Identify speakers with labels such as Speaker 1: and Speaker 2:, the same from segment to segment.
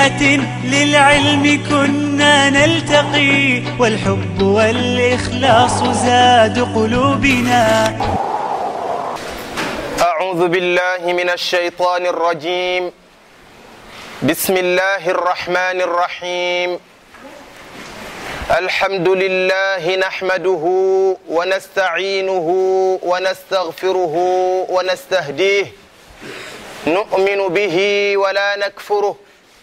Speaker 1: بفسحة للعلم كنا نلتقي والحب والإخلاص زاد قلوبنا
Speaker 2: أعوذ بالله من الشيطان الرجيم بسم الله الرحمن الرحيم الحمد لله نحمده ونستعينه ونستغفره ونستهديه نؤمن به ولا نكفره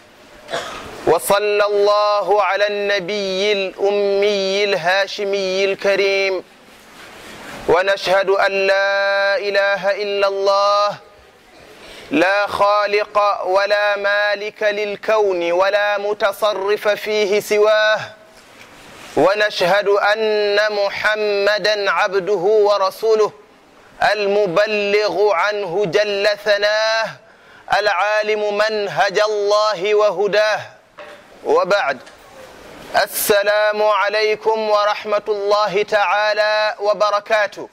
Speaker 2: وصلى الله على النبي الأمي الهاشمي الكريم ونشهد أن لا إله إلا الله لا خالق ولا مالك للكون ولا متصرف فيه سواه ونشهد أن محمدا عبده ورسوله المبلغ عنه جل ثناه العالم منهج الله وهداه وبعد السلام عليكم ورحمة الله تعالى وبركاته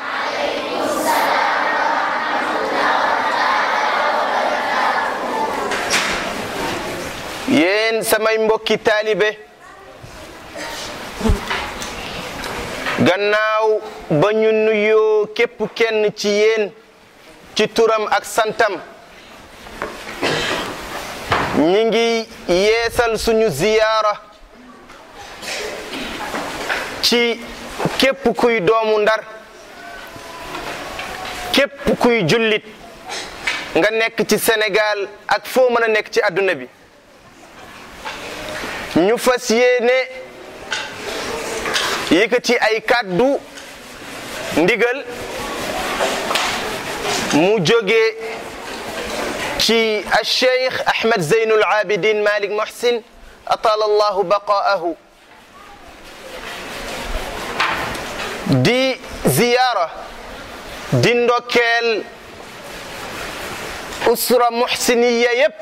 Speaker 2: yéen samay mbokki taalibe gannaaw ba ñu nuyoo képp kenn ci yéen ci turam ak santam ñi ngi yeesal suñu ziyaara ci képp kuy doomu ndar képp kuy jullit nga nekk ci Sénégal ak foo mën a nekk ci àdduna bi ñu fas yéene yëkkati ay kàddu ndigal mu jóge ci Cheikh Ahmed Zeynul Abidin Malik Mohsin atala allahu baqaahu di ziyaara di ndokkeel usra muhsiniya yépp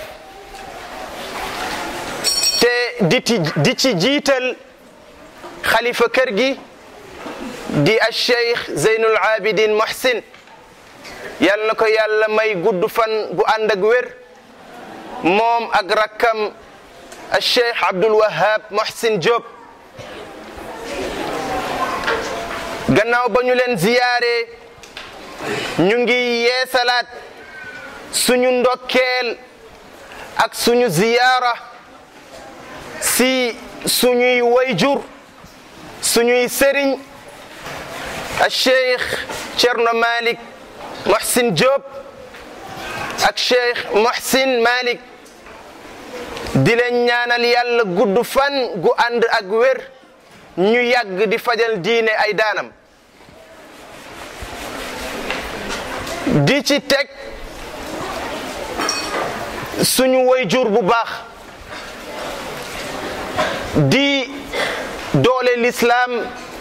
Speaker 2: te di ci di ci jiital xalifa kër gi di a cheikh zeynul abidin mohsin yal na ko yàlla may gudd fan bu ànd ak wér moom ak rakkam a cheikh abdul wahab mohsin diop gannaaw ba ñu leen ziyaare ñu ngi yeesalaat suñu ndokkeel ak suñu ziyaara si suñuy wayjur suñuy sëriñ a cheikh Cerno Malik Mohsin Diop ak cheikh Mohsin Malik di leen ñaanal yàlla gudd fan gu ànd ak wér ñu yàgg di fajal diine ay daanam di ci teg suñu wayjur bu baax di doole l'islam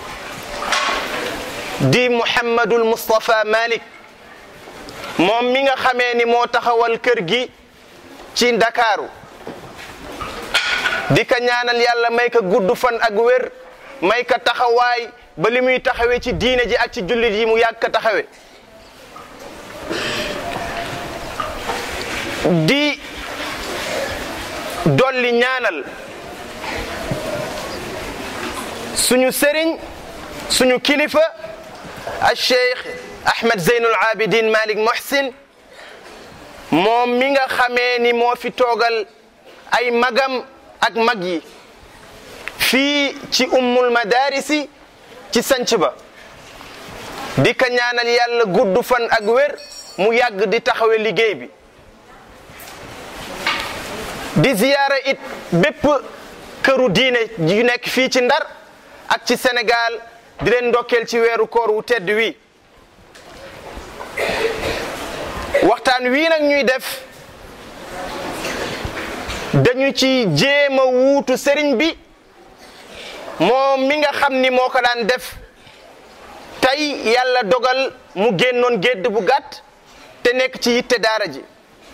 Speaker 2: di Muhammadul Mustafa Malik moom mi nga xamee ni moo taxawal kër gi ci Ndakaaru di ka ñaanal yàlla may ka gudd fan ak wér may ka taxawaay ba li muy taxawee ci diine ji ak ci jullit yi mu yàgg ka taxawe di dolli ñaanal suñu sëriñ suñu kilifa al cheikh Ahmed Zeynul Abidin Malik Mohsin moom mi nga xamee ni moo fi toogal ay magam ak mag yi fii ci ummul madarisi ci sanc ba di ka ñaanal yàlla gudd fan ak wér mu yàgg di taxawe liggéey bi di ziyaara it bépp këru diine yu nekk fii ci ndar ak ci Sénégal di leen ndokkeel ci weeru koor wu tedd wi waxtaan wii nag ñuy def dañu ci jéem a wuutu sëriñ bi moom mi nga xam ni moo ko daan def tey yàlla dogal mu génnoon gédd bu gàtt te nekk ci yitte daara ji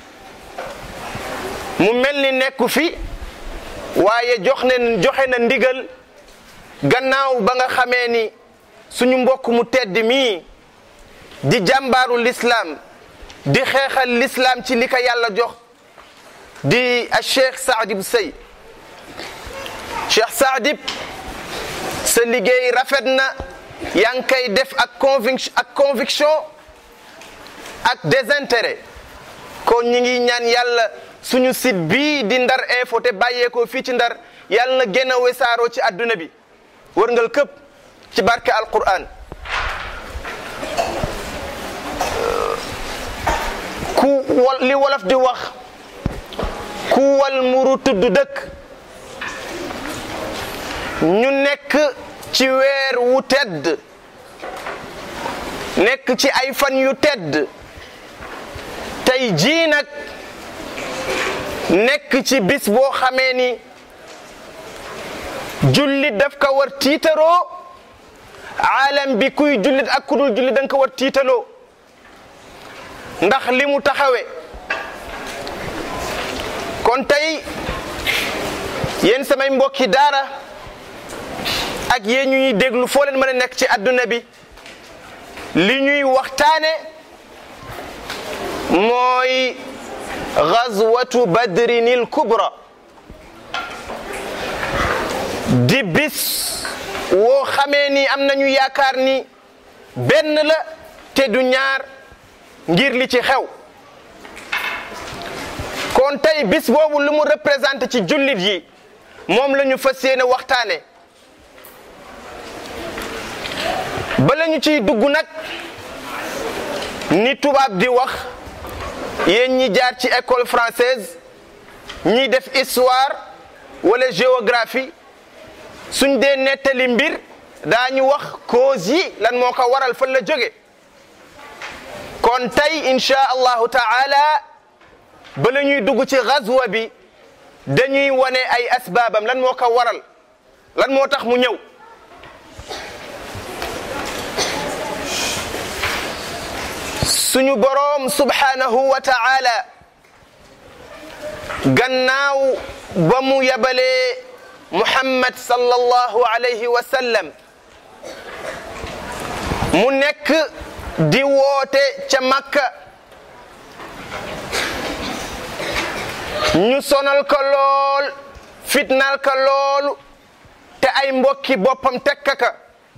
Speaker 2: mu mel ni nekku fi waaye jox ne joxe na ndigal gannaaw ba nga xamee ni suñu mbokk mu tedd mii di jàmbaaru lislaam di xeexal lislaam ci li ko yàlla jox di a cheikh Saadib Sey cheikh Saadib sa liggéey rafet na yaa ngi koy def ak conviction ak conviction ak désintérêt kon ñi ngi ñaan yàlla suñu site bii di ndar info te bàyyeekoo fii ci ndar yàlla na gën a wesaaroo ci adduna bi wërngal këpp ci barke alquran ku wol li wolof di wax ku wal muru tudd dëkk ñu nekk ci weer wu tedd nekk ci ay fan yu tedd tey jii nag nekk ci bis boo xamee ni jullit daf ko war tiitaroo aalam bi kuy jullit ak kudul jullit danga ko war tiitaloo ndax li mu taxawe kon tey yéen samay mbokki daara ak yéen ñu ñuy déglu foo leen mën a nekk ci adduna bi li ñuy waxtaane mooy gazwatu badrinil kubra di bis woo xamee ni am nañu yaakaar ni benn la te du ñaar ngir li ci xew kon tey bis boobu lu mu représenté ci jullit yi moom la ñu fas yéene waxtaane bala ñu ciy dugg nag ni tubaab di wax yéen ñi jaar ci école française ñiy def histoire wala géographie suñ dee nettali mbir daañu wax cause yi lan moo ko waral fan la jóge kon tey insha allahu taala bala ñuy dugg ci gazwa bi dañuy wane ay asbaabam lan moo ko waral lan moo tax mu ñëw suñu boroom subhanahu wa taala gannaaw ba mu yabalee muhammad sallallahu alayhi wa sallam mu nekk di woote ca makka ñu sonal ko lool fitnal ko loolu te ay mbokki boppam tekka ka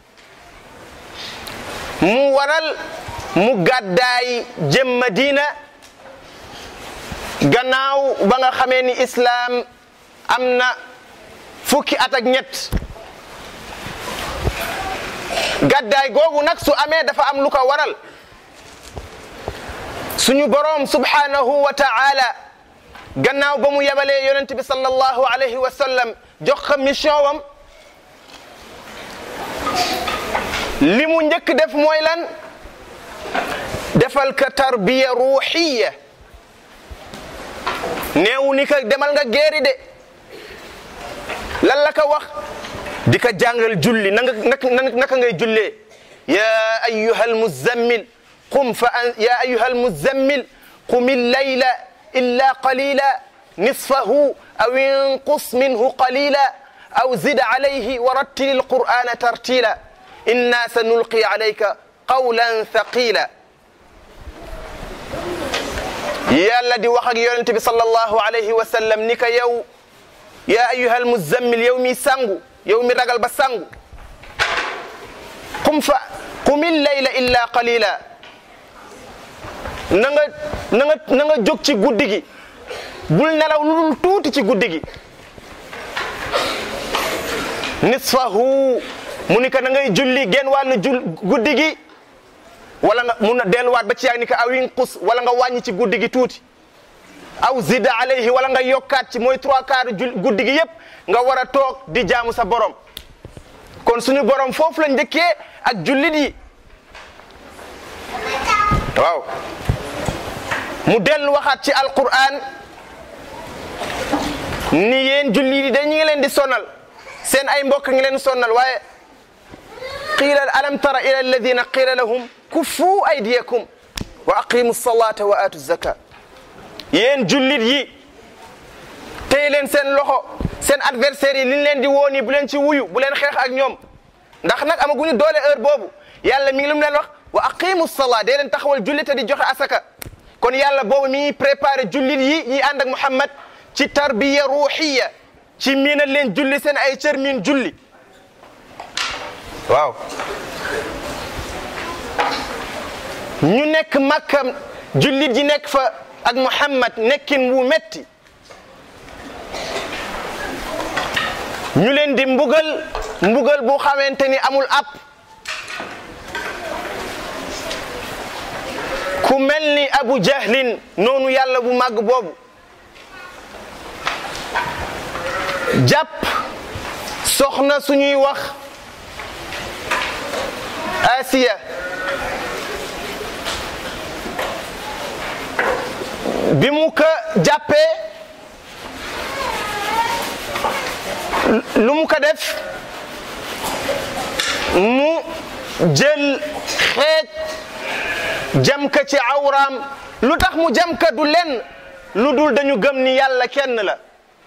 Speaker 2: mu waral mu gàddaay jëm Madina gannaaw ba nga xamee ni islaam am na fukki at ak ñett gàddaay googu nag su amee dafa am lu ko waral suñu boroom subhanahu wa ta'ala gannaaw ba mu yebalee yonent bi sallallahu alayhi wa sallam jox ko mission wam li mu njëkk def mooy lan defal ka tarbiya ruuxiya neewu ni ka demal nga géeri de lan la ka wax di ka jàngal julli nanga naka ngay jullee ya ayuha almuzammil qum fa an ya ayuha almuzammil qum illayla illa qalila nisfahu aw inqus minhu qalila aw zid alayhi wa rattil alqur'ana tartila inna sanulqi alayka qawlan thaqila yàlla di wax ak yonente bi sallallahu alayhi wa sallam ni ka yow ya ayuha almuzammil yow mi sangu yow mi ragal ba sangu qum fa qumil layla illa qalila na nga na nga na nga jóg ci guddi gi bul nelaw lu dul tuuti ci guddi gi nisfahu mu ni ka na ngay julli genn wàllu jul guddi gi wala nga mun a delluwaat ba ci yàgg ni ka aw inqus wala nga wàññi ci guddi gi tuuti aw zida alayhi wala nga yokkaat ci mooy trois quarts jul guddi gi yépp nga war a toog di jaamu sa borom kon suñu borom foofu la njëkkee ak jullit yi waaw mu dellu waxaat ci alquran ni yéen jullit yi dañu ngi leen di sonal seen ay mbokk ngi leen sonnal waaye qiila alam tara ila alladina qiila lahum kuffu aydiyakum wa aqimu salata wa atu zaka yéen jullit yi tey leen seen loxo seen adversaires yi liñ leen di wooni bu leen ci wuyu bu leen xeex ak ñoom ndax nag amaguñu doole heure boobu yàlla mi ngi lu mu leen wax wa aqimu salaa dee leen taxawal jullit te di joxe asaka kon yàlla boobu mi ngi préparé jullit yi ñi ànd ak Muhammad ci tarbiya ruuxiya ci miinal leen julli seen ay cër miin julli waaw ñu nekk Makka jullit ji nekk fa ak Muhammad nekkin wu metti ñu leen di mbugal mbugal bu xamante ni amul ab ku mel ni Abu Jahlin noonu yàlla bu màgg boobu jàpp soxna suñuy wax Asiya bi mu ko jàppee lu mu ko def mu jël xeej jam ka ci awraam lu tax mu jam ka du lenn lu dul dañu gëm ni yàlla kenn la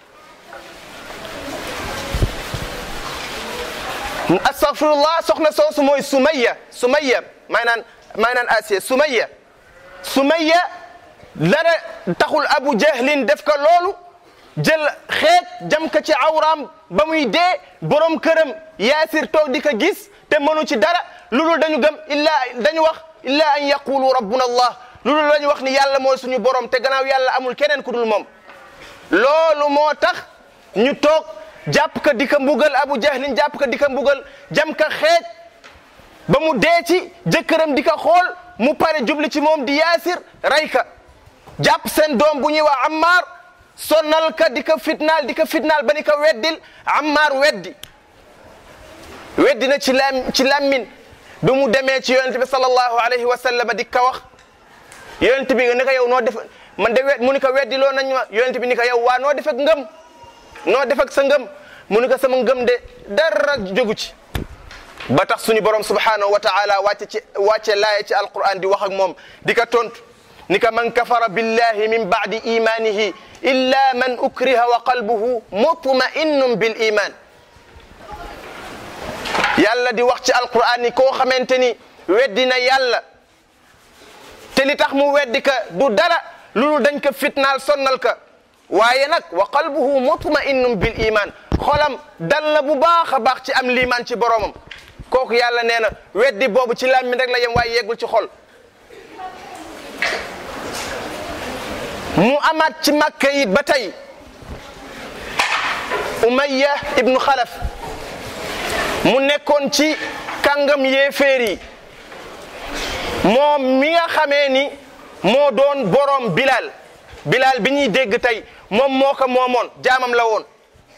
Speaker 2: astaghfirullah soxna soosu mooy Sumayya Sumayya may naan may naan Asiya Sumayya Sumayya dara taxul Abu Jahlin def ko loolu jël xeet jam ko ci awraam ba muy dee borom këram Yaasir toog di ko gis te mënu ci dara lu dul dañu gëm illaa dañu wax illaa an yaqulu rabbuna allah lu dul dañu wax ni yàlla mooy suñu borom te gannaaw yàlla amul keneen ku dul moom loolu moo tax ñu toog jàpp ka di ko mbugal Abu Jahlin jàpp ka di ko mbugal jam ka xeej ba mu dee ci jëkkëram di ko xool mu pare jubli ci moom di yaasir rey ka jàpp seen doom bu ñuy wax Ammar sonnal ka di ko fitnaal di ko fitnaal ba ni ko weddil Ammar weddi weddi na ci lam ci lammin bi mu demee ci yonent bi sallallahu alayhi wa sallam di ko wax yonent bi ni ko yow noo def man de wed mu ni ko weddiloo nañ ma yonent bi ni ko yow waa noo def ak ngëm noo def ak sa ngëm mu ni ko sama ngëm de dara jógu ci ba tax suñu borom subhanahu wa taala wàcce ci wàcce laaye ci alquran di wax ak moom di ko tontu ni ko man kafara billahi min baadi imanihi illa man ukriha wa qalbuhu mutma'innun bil iman yàlla di wax ci alquran ni koo xamante ni weddi na yàlla te li tax mu weddi ka du dara loolu dañ ko fitnaal sonnal ka waaye nag wa qalbuhu mutma'innun bil iman xolam dal na bu baax a baax ci am liimaan ci boromam kooku yàlla nee na weddi boobu ci làmmiñ rek la yem waaye yeggul ci xol mu amaat ci makka it ba tey umayya ibnu xalaf mu nekkoon ci kàngam yéeféer yi moom mi nga xamee ni moo doon borom bilal bilal bi ñuy dégg tey moom moo ko moomoon jaamam la woon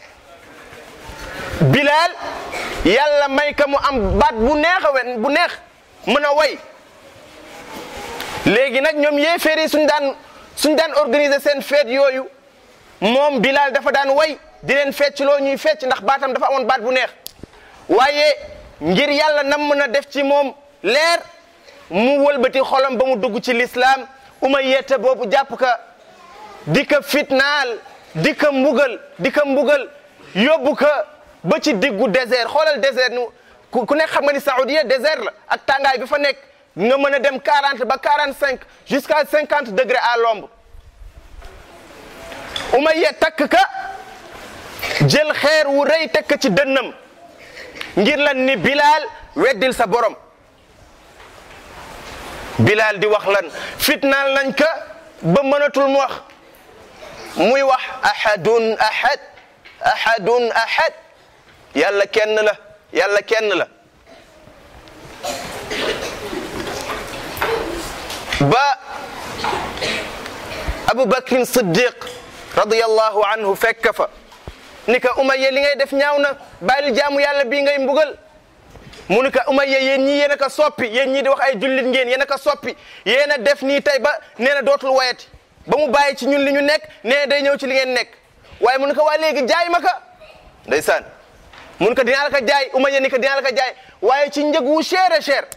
Speaker 2: bilal yàlla may ka mu am baat bu neex a wen bu neex mën a way léegi nag ñoom yéeféer yi suñ daan suñ daan organiser seen feet yooyu moom bilal dafa daan way di leen fecc loo ñuy fecc ndax baatam dafa amoon baat bu neex waaye ngir yàlla nam mën a def ci moom leer mu wëlbati xolam ba mu dugg ci lislaam uma yette boobu jàpp ka di ka fitnaal di ka mbugal di ka mbugal yóbbu ka ba ci diggu désert xoolal désert nu ku nekk xam nga ni Saoudia désert la ak tàngaay bi fa nekk nga mën a dem 40 ba 45 jusqu'à 50 degrés à l'ombre Umayya takk ka jël xeer wu rëy teg ka ci dënnam ngir lan ni Bilal weddil sa borom Bilal di wax lan fitnaal nañ ka ba mënatul mu wax muy wax ahadun ahad ahadun ahad yàlla kenn la yàlla kenn la ba Abu Bakrin Siddiq radiyallahu anhu fekk fa ni ka Umayya li ngay def ñaaw na bàyyil jaamu yàlla bii ngay mbugal mu ni ka Umayya yéen ñii yéen a ko soppi yéen ñii di wax ay jullit ngeen yéen a ko soppi yéen a def nii tey ba nee na dootul wayati ba mu bàyyi ci ñun li ñu nekk nee na day ñëw ci li ngeen nekk waaye mu ni ko waa léegi jaay ma ka ndeysaan mun ko dinaa la ko jaay Umayya ni ko dinaa la ko jaay waaye ci njëg wu cher a cher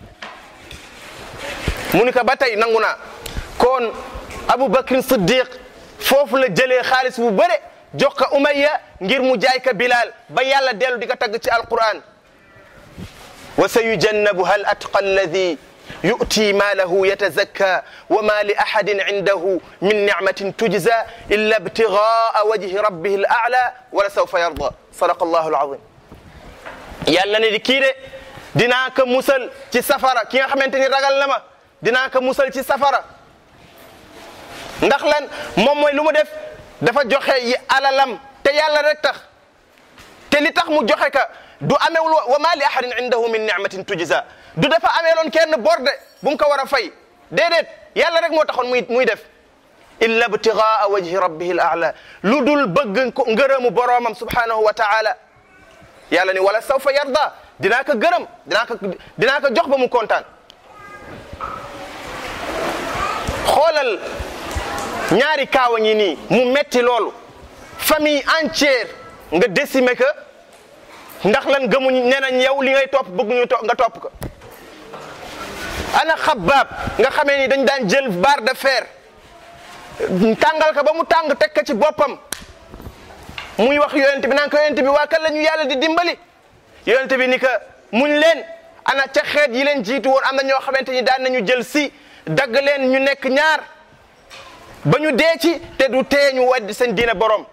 Speaker 2: mu ni ko ba tey nangu naa kon Abu Bakrin Siddiq foofu la jëlee xaalis bu bëre jox ko Umayya ngir mu jaay ka Bilal ba yàlla dellu di ko tagg ci alquran wa sa yujannabuha al atqa alladi yu'ti maalahu yatazakka wa ma li ahadin indahu min nicmatin tujza illa ibtigaa wajhi rabbihi al a'la wala sawfa yarda sadaqa allahu alazim yàlla ne di kii de dinaa ko musal ci safara ki nga xamante ni ragal na ma dinaa ko musal ci safara ndax lan moom mooy lu mu def dafa joxe yi alalam te yàlla rek tax te li tax mu joxe ka du amewul wa ma li ahadin indahu min nicmatin tujza du dafa ameeloon kenn borde bu mu ko war a fay déedéet yàlla rek moo taxoon muy muy def illa ibtigaa wajhi rabbihi al a'la lu dul bëgg ko ngërëmu boroomam subhanahu wa taala yàlla ni wala sawfa yarda dinaa ko gërëm dinaa ko dinaa ko jox ba mu kontaan xoolal ñaari kaawa ngi nii mu metti loolu famille entière nga décimer que ndax lan gëmuñ nee nañ yow li ngay topp bëgguñu to nga topp ko ana xabaab nga xamee ni dañ daan jël barre de fer tàngal ko ba mu tàng teg ko ci boppam muy wax yonent bi naan ko yonent bi waa kan la ñu yàlla di dimbali yonent bi ni que muñ leen ana ca xeet yi leen jiitu woon am na ñoo xamante ni daan nañu jël si dagg leen ñu nekk ñaar ba ñu dee ci te du tee ñu weddi seen diine borom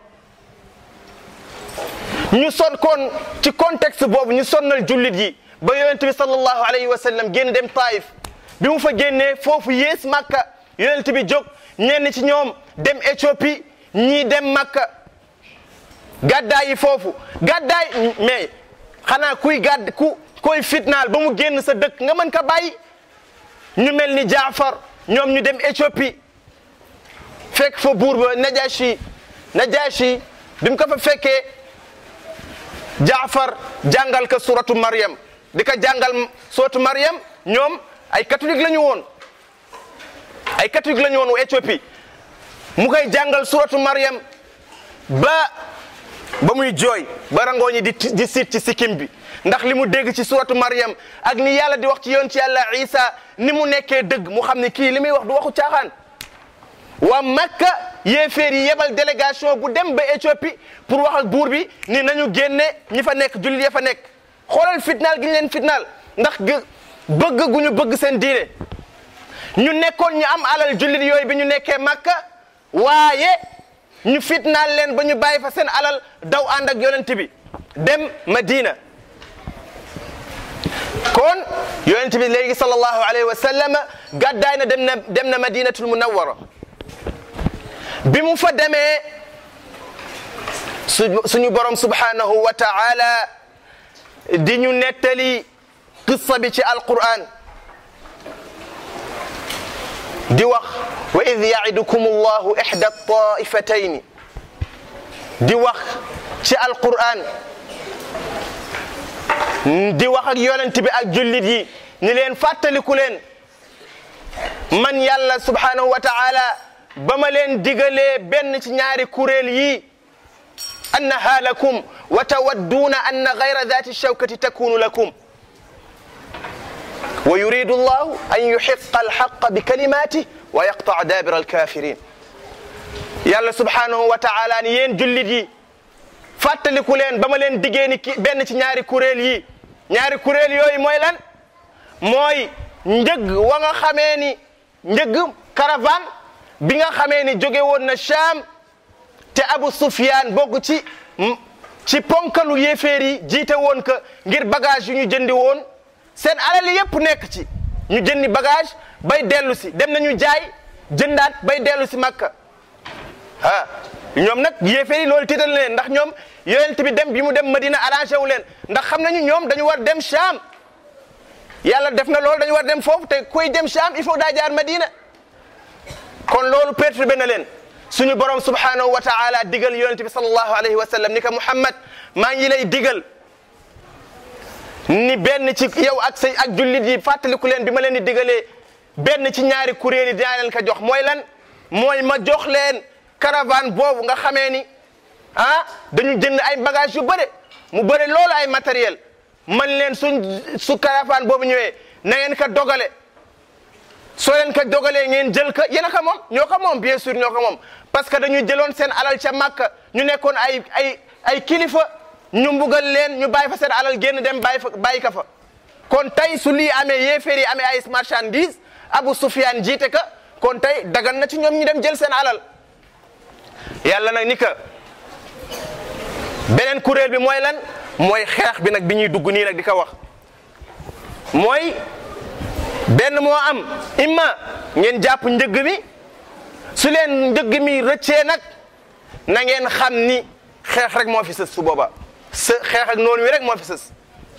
Speaker 2: ñu son kon ci contexte boobu ñu sonnal jullit yi ba yonent bi sallallahu alayhi wa sallam génn dem Taif bi mu fa génnee foofu yées Makka yonent bi jóg ñenn ci ñoom dem Éthiopie ñii dem Makka gàddaay yi foofu gàddaay mais xanaa kuy gàdd ku koy fitnaal ba mu génn sa dëkk nga mën ka bàyyi ñu mel ni Jaafar ñoom ñu dem Éthiopie fekk fa buur ba Najashi Najashi bi mu ko fa fekkee Jaafar jàngal ko suratu Maryam di ko jàngal suratu Maryam ñoom ay catholique la ñu woon ay catholique la ñu woon Éthiopie mu koy jàngal suratu Maryam ba ba muy jooy ba rangoo ñi di di siit ci sikkim bi ndax li mu dégg ci suratu Maryam ak ni yàlla di wax ci yoon ci yàlla Isa ni mu nekkee dëgg mu xam ni kii li muy wax du waxu caaxaan waa Makka yéeféer yi yebal délégation bu dem ba Éthiopie pour wax ak buur bi ni nañu génne ñi fa nekk jullit ya fa nekk xoolal fitnaal gi ñu leen fitnaal ndax bëgg gu ñu bëgg seen diine ñu nekkoon ñu am alal jullit yooyu bi ñu nekkee Makka waaye ñu fitnaal leen ba ñu bàyyi fa seen alal daw ànd ak yonent bi dem Madina kon yonent bi léegi sallallahu alayhi wa sallam gàddaay na dem na dem na Madinatul Munawwara bi mu fa demee su suñu borom subhanahu wa ta'ala di ñu nettali qissa bi ci alquran di wax wa id ya'idukum allahu ihda ta'ifatayni di wax ci alquran di wax ak yonent bi ak jullit yi ni leen fàttaliku leen man yàlla subhanahu wa ta'ala ba ma leen digalee benn ci ñaari kuréel yi annaha lakum wa tawadduuna anna gayra dati shawkati takunu lakum wa yuridu allahu an yuhiqa alhaqa bi kalimatih wa yaqtaa dabira alkafirin yàlla subhanahu wa taala ni yéen jullit yi fàttaliku leen ba ma leen diggee ni ki benn ci ñaari kuréel yi ñaari kuréel yooyu mooy lan mooy njëg wa nga xamee ni njëg caravane bi nga xamee ni jóge woon na Sham te Abu Sufyan bokk ci ci ponkalu yéeféer yi jiite woon ko ngir bagage yu ñu jëndi woon seen alal yépp nekk ci ñu jëndi bagage bay dellu si dem nañu jaay jëndaat bay dellu si Makka ah ñoom nag yéeféer yi loolu tiital leen ndax ñoom yonent bi dem bi mu dem Madina arrangé wu leen ndax xam nañu ñoom dañu war dem Sham yàlla def na loolu dañu war dem foofu te kuy dem Sham il faut daa jaar Madina kon loolu perturbé na leen suñu borom subhanahu wa taala digal yonente bi sallallahu alayhi wa sallam ni ko Muhammad maa ngi lay digal ni benn ci yow ak say ak jullit yi fàttaliku leen bi ma leen di digalee benn ci ñaari kuréel yi dinaa leen ko jox mooy lan mooy ma jox leen caravane boobu nga xamee ni ah dañu jënd ay bagage yu bëre mu bëre loolu ay matériel man leen suñ su caravane boobu ñëwee na ngeen ko dogale soo leen ko dogalee ngeen jël ko yéen a ko moom ñoo ko moom bien sûr ñoo ko moom parce que dañu jëloon seen alal ca Makka ñu nekkoon ay ay ay kilifa ñu mbugal leen ñu bàyyi fa seen alal génn dem bàyyi fa bàyyi ka fa kon tey su lii amee yéeféer yi amee ay marchandise Abu Sufyaan jiite ka kon tey dagan na ci ñoom ñu dem jël seen alal yàlla nag ni ka beneen kuréel bi mooy lan mooy xeex bi nag bi ñuy dugg nii nag di ko wax mooy benn moo am imma ngeen jàpp njëgg mi su leen njëgg mi rëccee nag na ngeen xam ni xeex rek moo fi sës su booba sa xeex ak noonu wi rek moo fi sës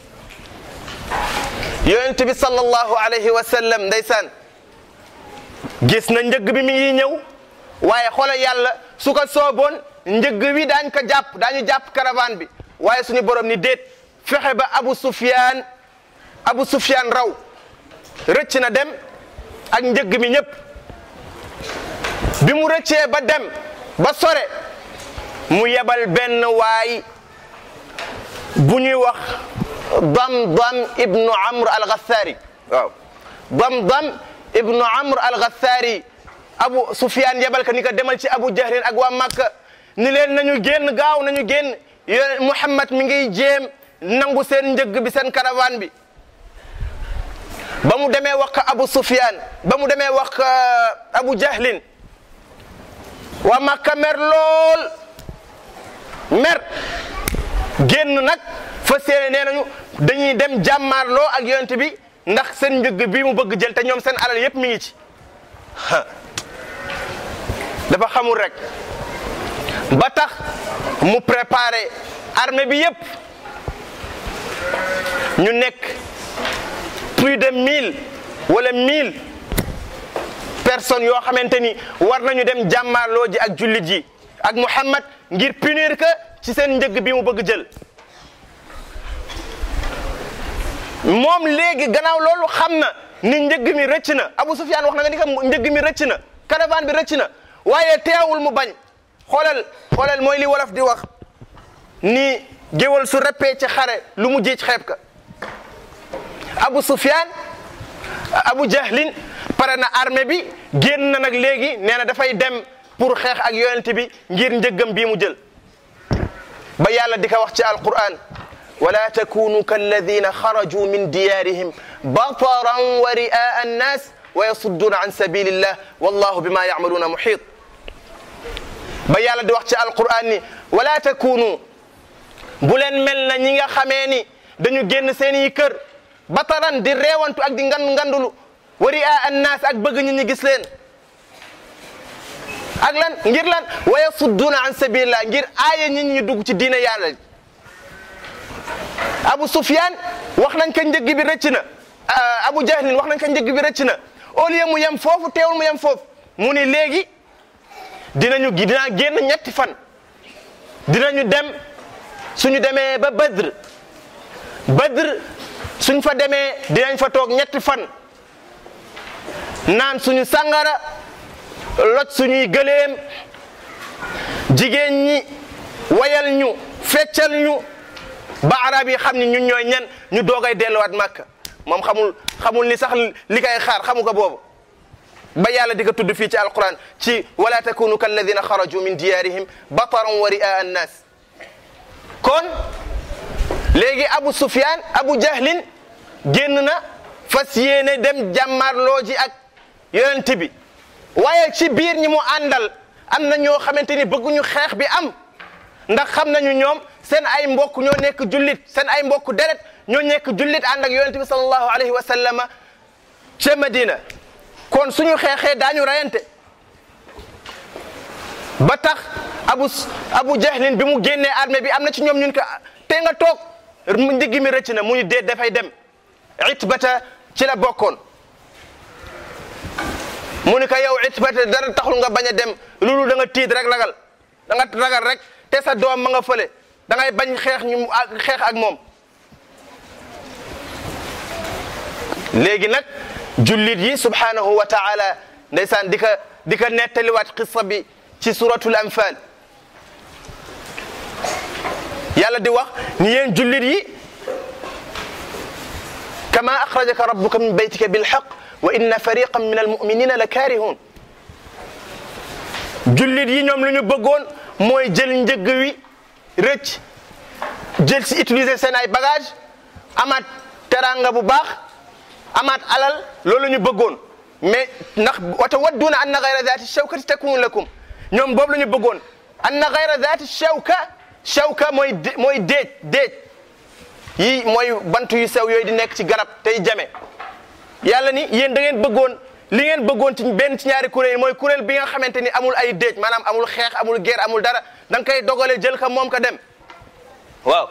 Speaker 2: yonent bi sallallahu alayhi wa sallam ndeysaan gis na njëgg bi mi ngi ñëw waaye xoolal yàlla su ko sooboon njëgg wi daañ ko jàpp daañu jàpp caravane bi waaye suñu borom ni déet fexe ba Abu Sufyaan Abu Sufyaan raw rëcc na dem ak njëgg mi ñëpp bi mu rëccee ba dem ba sore mu yebal benn waay bu ñuy wax Damdam ibnu Amr al-Ghassari waaw Damdam ibnu Amr al-Ghassari Abu Sufyaan yebal ka ni ko demal ci Abu Jahlin ak waa Makka ni leen nañu génn gaaw nañu génn yone Muhammad mi ngi jéem nangu seen njëgg bi seen caravane bi ba mu demee wax ko Abu Sufyaan ba mu demee wax ko Abu Jahlin waa Makka mer lool mer génn nag fa seene nee nañu dañuy dem jàmmaarloo ak yonent bi ndax seen njëgg bi mu bëgg jël te ñoom seen alal yépp mi ngi ci dafa xamul rek ba tax mu préparé armée bi yépp ñu nekk plus de mille wala mille personnes yoo xamante ni war nañu dem jàmmaarloo ji ak jullit yi ak Muhammad ngir punir que ci seen njëgg bi mu bëgg jël moom léegi gannaaw loolu xam na ni njëgg mi rëcc na Abu Sufyaan wax na nga ni ko njëgg mi rëcc na caravane bi rëcc na waaye teewul mu bañ xoolal xoolal mooy li wolof di wax ni géwal su reppee ci xare lu mu jiic xeeb ka Abu Sufyaan Abu Jahlin pare na armée bi génn na nag léegi nee na dafay dem pour xeex ak yonent bi ngir njëggam bii mu jël ba yàlla di ko wax ci alquran wala takunu kalladina xaraju min diyarihim bataran wa riaa annas wa yasudduna an sabilillah wallahu bima yacmaluuna muxiit ba yàlla di wax ci alquran ni wala takunu bu leen mel na ñi nga xamee ni dañu génn seeni kër bataran di reewantu ak di ngan ngandulu wa riaa annas ak bëgg ñi ñi gis leen ak lan ngir lan wa yasudduna an sabilillah ngir aaye nit ñi dugg ci diine yàlla Abu Sufyan wax nañ ko njëgg bi rëcc na Abu Jahlin wax nañ ko njëgg bi rëcc na au lieu mu yem foofu teewul mu yem foofu mu ni léegi dinañu dinaa génn ñetti fan dinañu dem suñu demee ba Badr Badr suñ fa demee dinañ fa toog ñetti fan naan suñu sàngara loj suñuy gëléem jigéen ñi wayal ñu feccal ñu ba arab yi xam ni ñun ñooy ñan ñu doogay delluwaat màkka moom xamul xamul ni sax li kay xaar xamu ko boobu ba yàlla di ko tudd fii ci alquran ci wala takunu kalladina xaraju min diyarihim bataran wa riaa annas kon léegi abu sufyan abu jahlin génn na fas yéene dem jàmmaarloo ji ak yonent bi waaye ci biir ñi mu àndal am na ñoo xamante ni bëgguñu xeex bi am ndax xam nañu ñoom seen ay mbokk ñoo nekk jullit seen ay mbokk deret ñoo nekk jullit ànd ak yonente bi sallallahu alayhi wa sallama ca Madina kon suñu xeexee daañu rayante ba tax abu abu jahlin bi mu génnee armée bi am na ci ñoom ñun ko te nga toog mu ndigg mi rëcc na mu ñu déet dafay dem itbata ci la bokkoon mu ni ko yow itbata dara taxul nga bañ a dem loolu da nga tiit rek ragal da nga ragal rek te sa doom ma nga fële da ngay bañ xeex ñu xeex ak moom léegi nag jullit yi subhanahu wa taala ndeysaan di ka di ka nettaliwaat qissa bi ci suratul anfal yàlla di wax ni yéen jullit yi kama axrajaka rabbuka min baytika bilxaq wa inna fariqan min almuminina la kaarihun jullit yi ñoom lu ñu bëggoon mooy jël njëgg wi rëcc jël si utiliser seen ay bagage amaat teranga bu baax amaat alal loolu ñu bëggoon mais ndax wata wadduuna anna gayra zaati shawkati takunu lakum ñoom boobu la ñu bëggoon anna gayra zaati shawka shawka mooy mooy déej déej yi mooy bant yu sew yooyu di nekk ci garab tey jame yàlla ni yéen da ngeen bëggoon li ngeen bëggoon ci benn ci ñaari kuréel mooy kuréel bi nga xamante ni amul ay déej maanaam amul xeex amul guerre amul dara da nga koy dogale jël ka moom ka dem waaw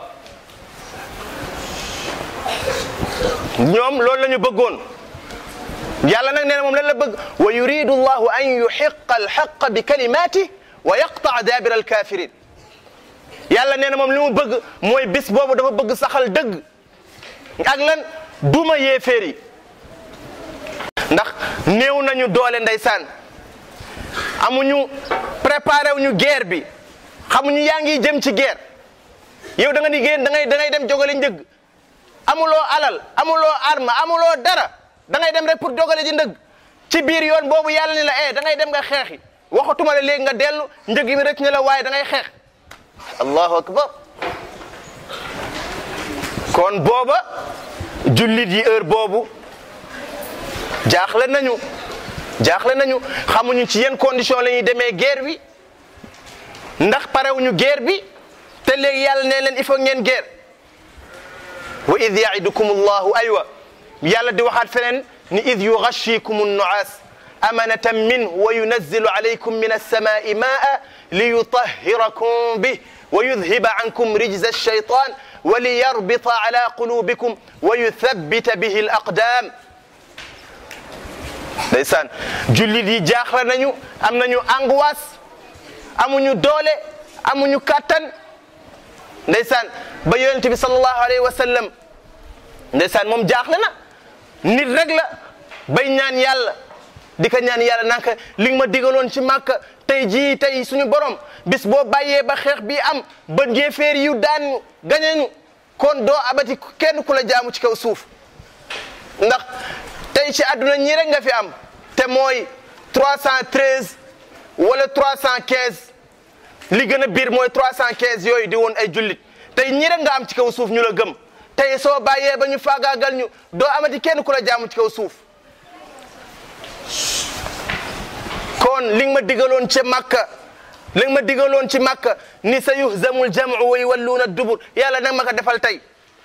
Speaker 2: ñoom loolu la ñu bëggoon yàlla nag nee na moom lan la bëgg wa yuridu llahu an yuxiqa alxaqa bi kalimati wa yaqtaa daabira alkafirin yàlla nee na moom li mu bëgg mooy bis boobu dafa bëgg saxal dëgg ak lan duma yéeféer yi ndax néew nañu doole ndeysaan amuñu préparé wuñu guerre bi xamuñu yaa ngi jëm ci guerre yow da nga ni génn da ngay da ngay dem jogale njëg amuloo alal amuloo arme amuloo dara da ngay dem rek pour jogale ji ndëgg ci biir yoon boobu yàlla ni la eh da ngay dem nga xeexi waxatuma la léegi nga dellu njëg mi rek ne la waaye da ngay xeex allahu akbar kon booba jullit yi heure boobu jaaxle nañu jaaxle nañu xamuñu ci yenn condition la ñuy demee guerre bi ndax parewuñu guerre bi te léegi yàlla ne leen il faut ngeen guerre wa id yaidukum allahu aywa yàlla di waxaat feneen ni id yugashikum annuaas amanatan minhu wa yunazzilu alaykum min alsamai maa liyutahhirakum bih wa yudhiba ankum rijza alshaytan wa liyarbita ala qulubikum wa yuthabbita bihi alaqdam ndeysaan jullit yi jaaxle nañu am nañu angoisse amuñu doole amuñu kàttan ndeysaan ba yonent bi sallallahu alayhi wa sallam ndeysaan moom jaaxle na nit rek la bay ñaan yàlla di ko ñaan yàlla naka li nga ma digaloon ci màkka tey jii tey suñu borom bis boo bàyyee ba xeex bi am ba jéeféer yu daan gañeñu kon doo abati kenn ku la jaamu ci kaw suuf ndax tey ci àdduna ñii rek nga fi am te mooy 313 wala 315 li gën a biir mooy 315 yooyu di woon ay jullit tey ñii rek nga am ci kaw suuf ñu la gëm tey soo bàyyee ba ñu faagaagal ñu doo amati kenn ku la jaamu ci kaw suuf kon li nga ma digaloon ci Makka li nga ma digaloon ci Makka ni sa yuhzamul jam'u wa yuwalluuna dubur yàlla nag ma ko defal tey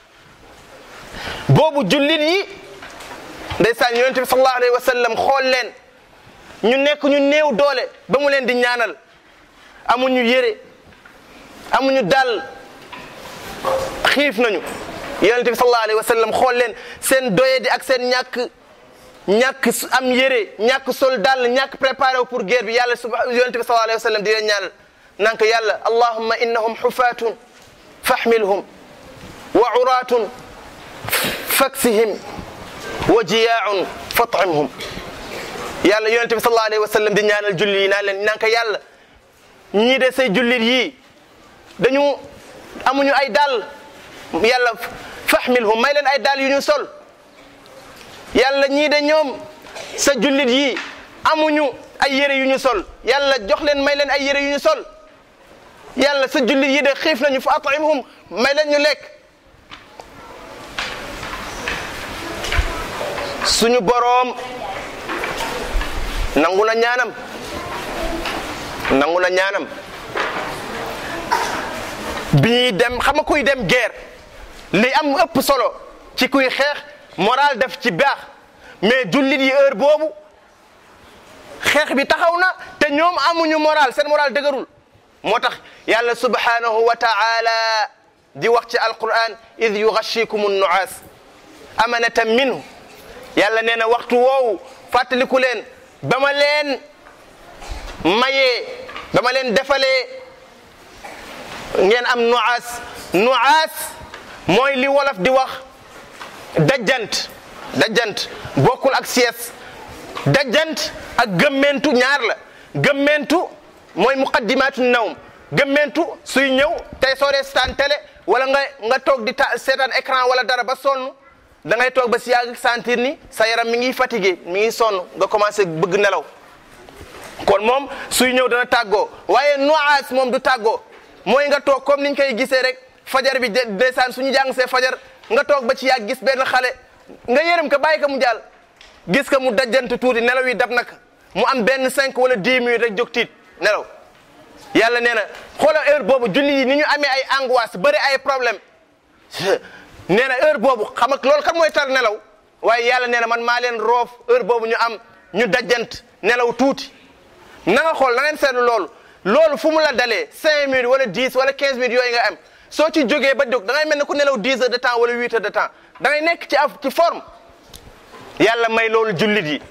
Speaker 2: boobu jullit yi ndeysaan yonente bi sallallahu alayhi wa sallam xool leen ñu nekk ñu néew doole ba mu leen di ñaanal amuñu yére amuñu dal xiif nañu yonente bi sallallahu alayhi wa sallam xool leen seen doye di ak seen ñàkk ñàkk am yére ñàkk sol dal ñàkk préparé wu pour guerre bi yàlla suba yonente bi sallallahu alayhi wa sallam di leen ñaanal naan ko yàlla allahumma innahum xufaatun fahmilhum wa uraatun faksihim wa jiyaaun fatimhum yàlla yonente bi sallallahu alayhi wa sallam di ñaanal julli yi naan leen naan ko yàlla ñii de say jullit yii dañu amuñu ay dàll yàlla fahmilhum may leen ay dàll yu ñu sol yàlla ñii de ñoom sa jullit yii amuñu ay yére yu ñu sol yàlla jox leen may leen ay yére yu ñu sol yàlla sa jullit yii de xiif nañu fa atimhum may leen ñu lekk suñu boroom nangu na ñaanam nangu na ñaanam bi ñuy dem xam nga kuy dem guerre li am ëpp solo ci kuy xeex moral def ci baax mais jullit yi heure boobu xeex bi taxaw na te ñoom amuñu moral seen moral dëgërul moo tax yàlla subhanahu wa ta'ala di wax ci alquran id yughashikumu nuaas amanatan minhu yàlla nee na waxtu woowu fàttaliku leen ba ma leen mayee ba ma leen defalee ngeen am nuaas nuaas mooy li wolof di wax dajjant dajjant bokkul ak sies dajjant ak gëmmentu ñaar la gëmmentu mooy muqaddimaatu nawm gëmmentu suy ñëw tey soo dee seetaan télé wala nga nga toog di ta seetaan écran wala dara ba sonn da ngay toog ba si yàgg sentir ni sa yaram mi ngi fatigué mi ngi sonn nga commencé bëgg nelaw kon moom suy ñëw dana tàggoo waaye nuaas moom du tàggoo mooy nga toog comme niñ koy gisee rek fajar bi ndeysaan suñu jàng see fajar nga toog ba ci yàgg gis benn xale nga yërëm ko bàyyi ko mu jàll gis ko mu dajjant tuuti nelaw yi dab naka mu am benn cinq wala dix minutes rek jóg tiit nelaw yàlla nee na xoolal heure boobu julli yi ni ñu amee ay angoisse bëri ay problème nee na heure boobu xam ak loolu kan mooy tar nelaw waaye yàlla nee na man maa leen roof heure boobu ñu am ñu dajjant nelaw tuuti na nga xool na ngeen seetlu loolu loolu fu mu la dalee cinq minutes wala dix wala quinze minutes yooyu nga am soo ci jógee ba jóg da ngay mel ne ku nelaw dix heures de temps wala huit heures de temps da ngay nekk ci af ci forme yàlla may loolu jullit yi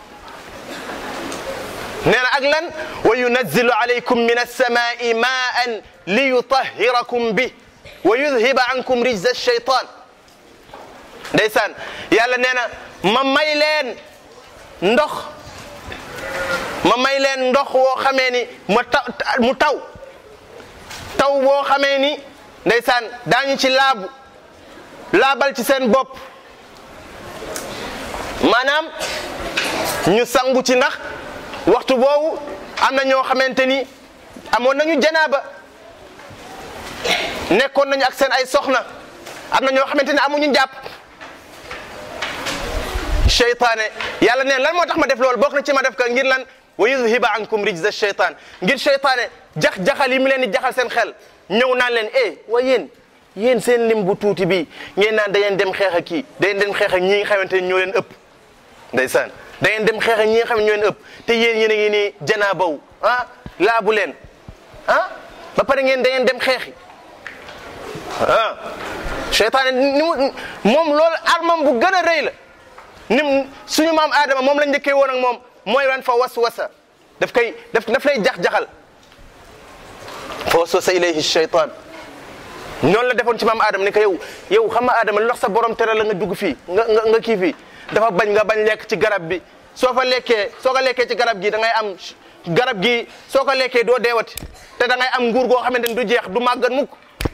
Speaker 2: nee na ak lan wa yunazzilu alaykum min alsamai maan li yutahirakum bi wa yudhiba ankum rijza alcheytan ndeysaan yàlla nee na ma may leen ndox ma may leen ndox woo xamee ni ma taw mu taw taw boo xamee ni ndeysaan daañu ci laabu laabal ci seen bopp maanaam ñu sangu ci ndax waxtu boobu am na ñoo xamante ni amoon nañu janaaba nekkoon nañu ak seen ay soxna am na ñoo xamante ni amuñu njàpp cheytaane yàlla neen lan moo tax ma def loolu bokk na ci ma def ka ngir lan wa yudhiba ankum rijza cheytaan ngir cheytaane jax-jaxal yi mu leen di jaxal seen xel ñëw naan leen eh wa yéen yéen seen lim bu tuuti bi ngeen naan da ngeen dem xeex ak kii da ngeen dem xeex ak ñi nga xamante ni ñoo leen ëpp ndeysaan da ngeen dem xeex ak ñi nga xam ne ñoo leen ëpp te yéen yéen a ngi nii janaabaw ah laabu leen ah ba pare ngeen da ngeen dem xeexi ah cheytaane ni mu moom loolu armam bu gën a rëy la nim suñu maam Adama moom la njëkkee woon ak moom mooy wan fa waswasa daf koy daf daf lay jax-jaxal fa waswasa ilayhi cheytaan noonu la defoon ci maam Adama ni ko yow yow xam nga Adama lu tax sa borom tere la nga dugg fii nga nga nga kii fii dafa bañ nga bañ lekk ci garab bi soo fa lekkee soo ko lekkee ci garab gi da ngay am garab gi soo ko lekkee doo deewati te da ngay am nguur goo xamante ni du jeex du màggat mukk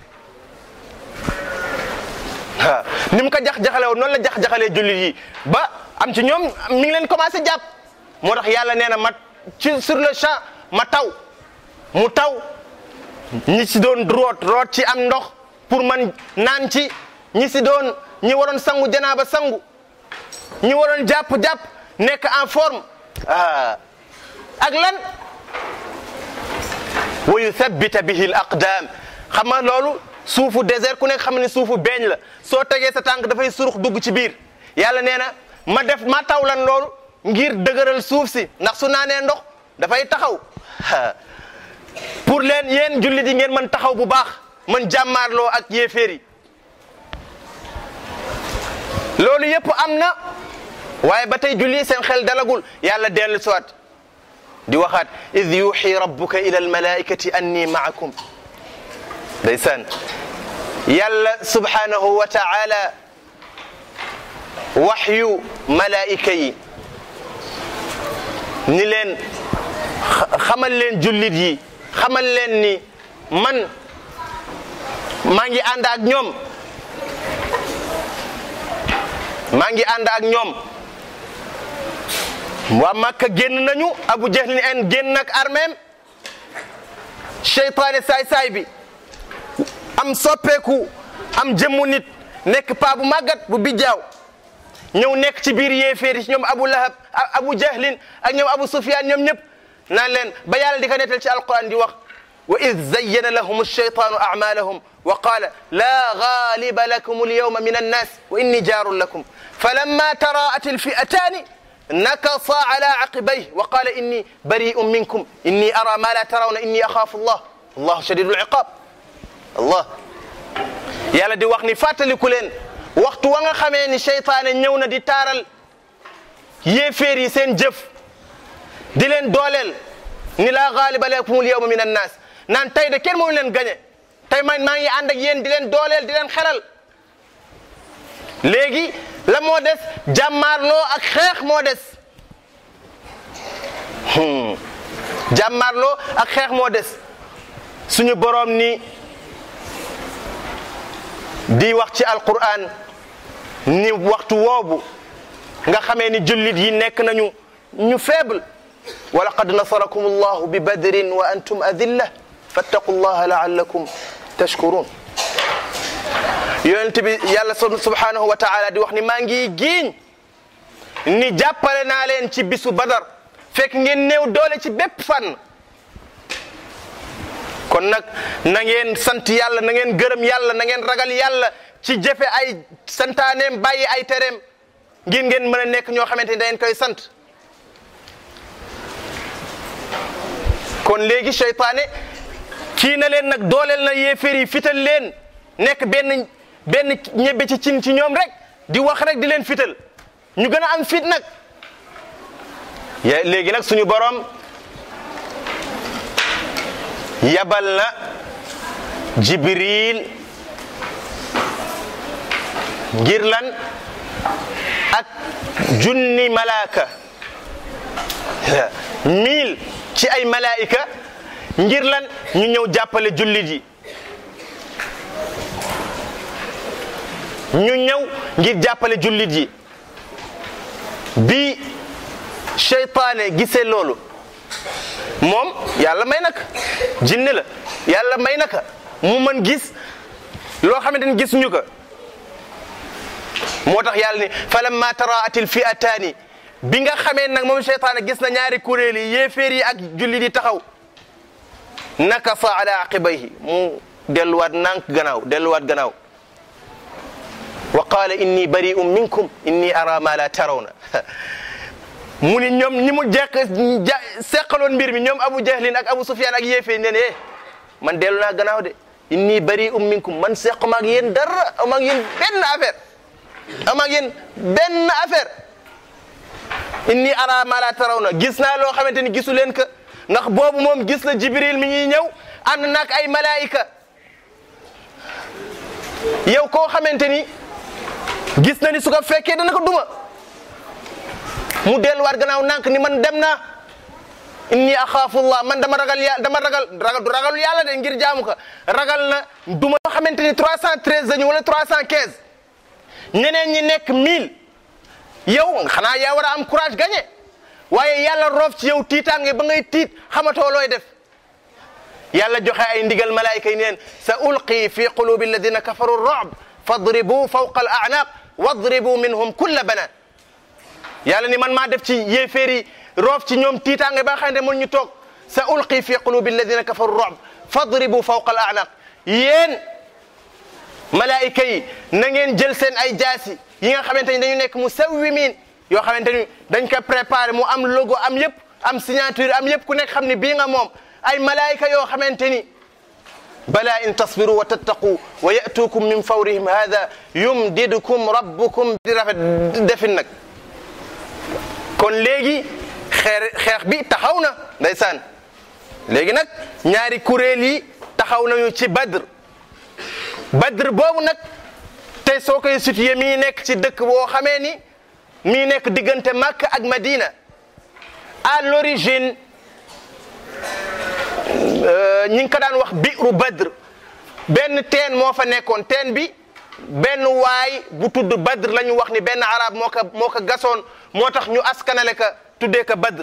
Speaker 2: waaw ni mu ko jax-jaxale woon noonu la jax-jaxalee jullit yi ba am ci ñoom mi ngi leen commencé jàpp moo tax yàlla nee na ma ci sur le champ ma taw mu taw ñi si doon root root ci am ndox pour man naan ci ñi si doon ñi waroon sangu janaaba sangu ñi waroon jàpp-jàpp nekk en forme ah ak lan wa yuthabbita bihi al aqdam xam nga loolu suufu désert ku nekk xam ne suufu beeñ la soo tegee sa tànk dafay surux dugg ci biir yàlla nee na ma def ma taw lan loolu ngir dëgëral suuf si ndax su naanee ndox dafay taxaw pour leen yéen jullit yi ngeen mën taxaw bu baax mën jàmmaarloo ak yéeféer yi loolu yëpp am na waaye ba tey julli seen xel dalagul yàlla dellu siwaat di waxaat id yuxi rabbuka ila almalaikati anni maakum ndeysaan yàlla subhanahu wa taala waxyu malaayika yi ni leen xamal leen jullit yi xamal leen ni man maa ngi ànd ak ñoom maa ngi ànd ak ñoom waa Makka génn nañu Abu Jahlin en génn ak armeem seytaane saay-saay bi am soppeeku am jëmmu nit nekk paa bu màggat bu bijjaaw ñëw nekk ci biir yéeféeri ñoom Abu Lahab Abu Jahlin ak ñoom Abu Sufyan ñoom ñëpp naan leen ba yàlla di ko nettal ci alquran di wax wa id zayyana lahum alcheytaanu acmalahum wa qaala laa gaaliba lakum alyawma min annas wa inni jaarun lakum falamma taraat alfi'ataani nakasa ala aqibayh wa qaala inni bari'un minkum inni ara ma la tarawna inni axaafu allah allahu shadidu alciqaab allah yàlla di wax ni fàttaliku leen waxtu wa nga xamee ni seytaane ñëw na di taaral yéeféer yi seen jëf di leen dooleel ni laa gaaliba lakum alyawma min annas naan tey de kenn moomu leen gañe tey man maa ngi ànd ak yéen di leen dooleel di leen xelal léegi la moo des jàmmaarloo ak xeex moo des jàmmaarloo ak xeex moo des suñu boroom ni di wax ci alquran ni waxtu woobu nga xamee ni jullit yi nekk nañu ñu faible wa laqad nasarakum allahu bi badrin wa antum adilla fattaqu llaha laallakum tashkurun yonent bi yàlla subhanahu wa taala di wax ni maa ngi giiñ ni jàppale naa leen ci bisu badar fekk ngeen néew doole ci bépp fànn kon nag na ngeen sant yàlla na ngeen gërëm yàlla na ngeen ragal yàlla ci jëfe ay santaaneem bàyyi ay tereem ngir ngeen mën a nekk ñoo xamante ni da ngeen koy sant kon léegi seytaane kii na leen nag dooleel na yéeféer yi fital leen nekk benn benn ñebbe ci cin ci ñoom rek di wax rek di leen fital ñu gën a am fit nag léegi nag suñu borom yabal na jibril ngir lan ak junni malaaka mille ci ay malaika ngir lan ñu ñëw jàppale jullit yi ñu ñëw ngir jàppale jullit yi bi seytaane gisee loolu moom yàlla may naka jinne la yàlla may naka mu mën gis loo xamante ni gisuñu ko moo tax yàlla ni falamma taraatil fi'ataani bi nga xamee nag moom seytaane gis na ñaari kuréel yi yéeféer yi ak jullit yi taxaw nakasa ala aqibayhi mu delluwaat nànk gannaaw delluwaat gannaaw wa qaala inni bari'un minkum inni ara ma la tarawna mu ni ñoom ñi mu jekk ja seqaloon mbir mi ñoom abu jahlin ak abu sufyan ak yéefee ne ne man dellu naa gannaaw de inni bari'un minkum man seq ma ak yéen dara am ak yéen benn affaire am ak yéen benn affaire inni ara ma la tarawna gis naa loo xamante ni gisu leen ka ndax boobu moom gis na jibril mi ñuy ñëw ànd naak ay malaayika yow koo xamante ni gis na ni su ko fekkee dana ko duma mu delluwaat gannaaw nànk ni man dem naa inni axaafullah man dama ragal yàlla dama ragal ragal du ragalul yàlla de ngir jaamu ko ragal na duma yoo xamante ni 313 lañu wala 315 ñeneen ñi nekk 1000 yow xanaa yaa war a am courage gagné waaye yàlla roof ci yow tiitaange ba ngay tiit xamatoo looy def yàlla joxe ay ndigal malaayika yi neen sa ulqi fi qulubi alladina kafaru ru'b fadribu fawqa al a'naq wadribu minhum kulla banan yàlla ni man maa def ci yéeféer yi roof ci ñoom tiitaange ba nga xamante mun ñu toog sa ulqi fi qulubi alladina kafaru ru'b fadribu fawqa al a'naq yéen malaayika yi na ngeen jël seen ay jaasi yi nga xamante ni dañu nekk musawwimin yoo xamante ni dañ ko préparé mu am logo am yëpp am signature am yëpp ku nekk xam ni bii nga moom ay malaayika yoo xamante ni bala in tasbiru wa tattaqu wa yatukum min fawrihim hada yumdidukum rabbukum di rafet defin nag kon léegi xeer xeex bi taxaw na ndeysaan léegi nag ñaari kuréel yi taxaw nañu ci badr badr boobu nag tey soo koy situé mi ngi nekk ci dëkk boo xamee ni mi ngi nekk diggante Makka ak Madina à l'origine ñi ngi ko daan wax biiru badr benn teen moo fa nekkoon teen bi benn waay bu tudd badr la ñu wax ni benn arab moo ko moo ko gasoon moo tax ñu askanale ka tuddee ko badr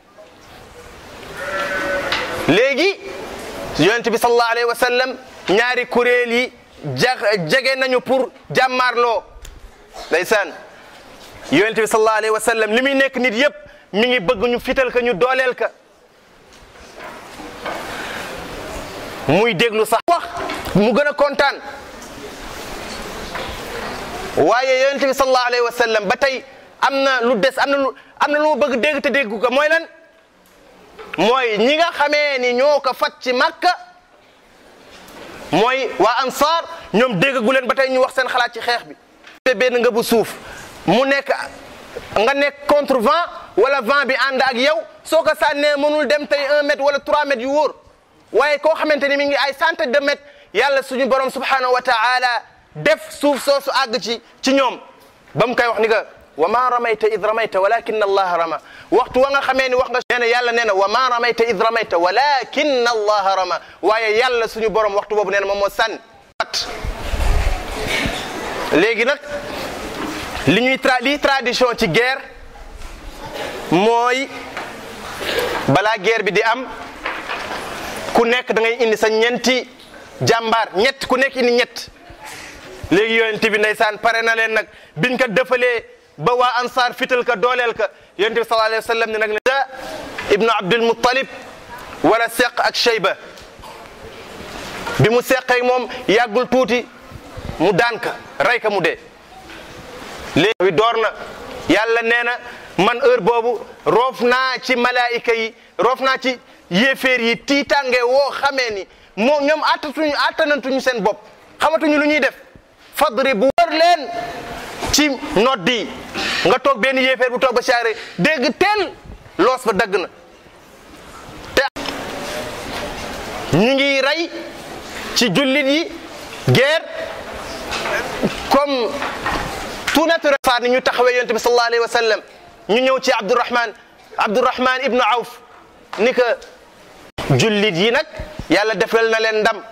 Speaker 2: léegi yonent bi sallallahu alayhi wa sallam ñaari kuréel yi ja jege nañu pour jàmmaarloo ndeysaan yonent bi sallallahu alayhi wa sallam li muy nekk nit yëpp mi ngi bëgg ñu fital ka ñu dooleel ka muy déglu sax wax mu gën a kontaan waaye yonent bi sallallahu alayhi wa sallam ba tey am na lu des am na lu am na lu ma bëgg dégg te déggu ko mooy lan mooy ñi nga xamee ni ñoo ko fat ci Makka mooy waa Ansaar ñoom déggagu leen ba tey ñu wax seen xalaat ci xeex bi. te benn nga bu suuf mu nekk nga nekk contre vent wala vent bi ànd ak yow soo ko sànnee mënul dem tey un mètre wala trois mètres yu wóor waaye koo xamante ni mi ngi ay centaine de mètres yàlla suñu borom subhanahu wa taala def suuf soosu àgg ci ci ñoom ba mu koy wax ni nga wa ma ramayta id ramayta walakin allah rama waxtu wa nga xamee ni wax nga nee na yàlla nee na wa ma ramayta id ramayta walakin allah rama waaye yàlla suñu borom waxtu boobu nee na moom moo sànni at léegi nag li ñuy tra li tradition ci guerre mooy balaa guerre bi di am ku nekk da ngay indi sa ñeenti jàmbaar ñett ku nekk indi ñett léegi yonent bi ndeysaan pare na leen nag biñ ko defalee ba waa ansaar fital ka dooleel ka yonent bi sallallahu alayhi wa sallam ne nag ne da ibnu abdul muttalib wala seq ak shayba bi mu seqee moom yàggul tuuti mu daan ka rey ka mu dee léegi door na yàlla nee na man heure boobu roof naa ci malaayika yi roof naa ci yéeféer yi tiitange woo xamee ni moo ñoom attatuñu attanantuñu seen bopp xamatuñu lu ñuy def fadri bu wër leen ci noddi nga toog benn yéeféer bu toog ba saare dégg teel loos ba dagg na te ñu ngi rey ci jullit yi guerre comme tout naturel saa ni ñu taxawee yonent bi sallallahu alayhi wa sallam ñu ñëw ci Abdourahman Abdourahman ibnu Awf ni que jullit yi nag yàlla defal na leen ndam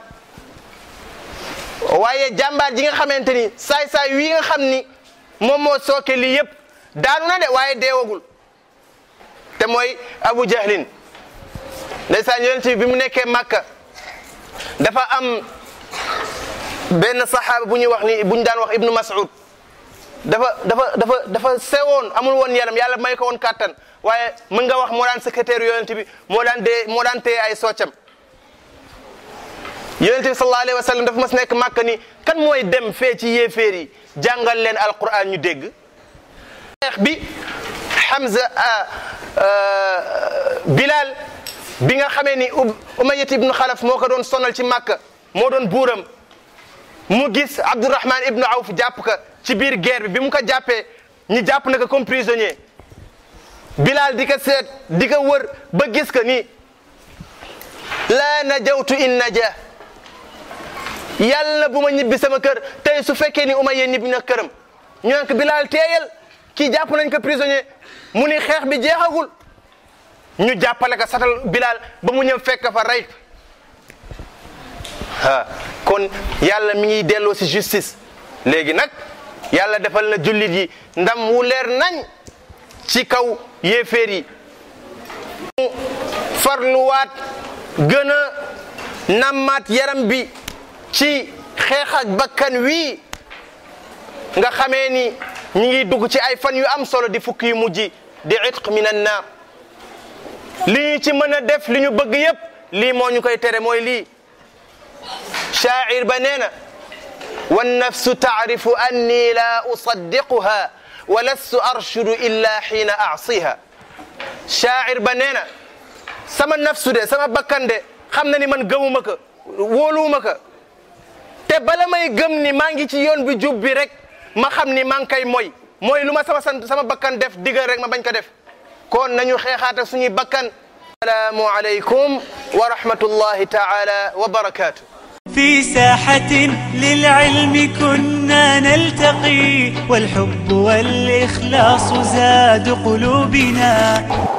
Speaker 2: waaye jàmbaar ji nga xamante ni saay-saay wi nga xam ni moom moo sooke lii yëpp daanu na de waaye deewagul te mooy Abu Jahlin ndeysaan yonent bi bi mu nekkee Makka dafa am benn saxaaba bu ñuy wax ni bu ñu daan wax Ibnu Mas'ud dafa dafa dafa dafa sewoon amul woon yaram yàlla may ko woon kàttan waaye mën nga wax moo daan secrétaire yonent bi moo daan dee moo daan téye ay soccam yonent bi sallallahu alayhi wa sallam dafa mas nekk màkk ni kan mooy dem fee ci yéeféer yi jàngal leen alquran ñu dégg xeex bi Hamza Bilal bi nga xamee ni Umayyat ibnu Xalaf moo ko doon sonal ci màkk moo doon buuram mu gis Abdourahman ibnu Awf jàpp ka ci biir guerre bi bi mu ko jàppee ñu jàpp na ko comme prisonnier Bilal di ko seet di ko wër ba gis ko ni laa najawtu in naja yàlla bu ma ñibbi sama kër tey su fekkee ni Umayya ñibbi na këram ñu naan ko Bilal teeyal kii jàpp nañ ko prisonnier mu ni xeex bi jeexagul ñu jàppale ko satal Bilal ba mu ñëw fekk fa rey ah kon yàlla mi ngi delloo si justice léegi nag yàlla defal na jullit yi ndam wu leer nañ ci kaw yéeféer yi mu farluwaat gën a nammaat yaram bi ci xeex ak bakkan wii nga xamee ni ñi ngi dugg ci ay fan yu am solo di fukki yu mujj di itq min an naar li ñu ci mën a def li ñu bëgg yépp lii moo ñu koy tere mooy lii shaacir ba nee na wannafsu taarifu anni la usaddiquha wa lastu arshudu illa xiina aasiha shaacir ba nee na sama nafsu de sama bakkan de xam na ni man gëmuma ko wóoluwuma ko te bala may gëm ni maa ngi ci yoon bi jub bi rek ma xam ni maa ngi koy moy mooy lu ma sama sant sama bakkan def digal rek ma bañ ko def kon nañu xeexaata suñuy bakkan asalaamu aleykum wa rahmatullahi taala wa barakatuh
Speaker 1: في ساحة للعلم كنا نلتقي والحب والإخلاص زاد قلوبنا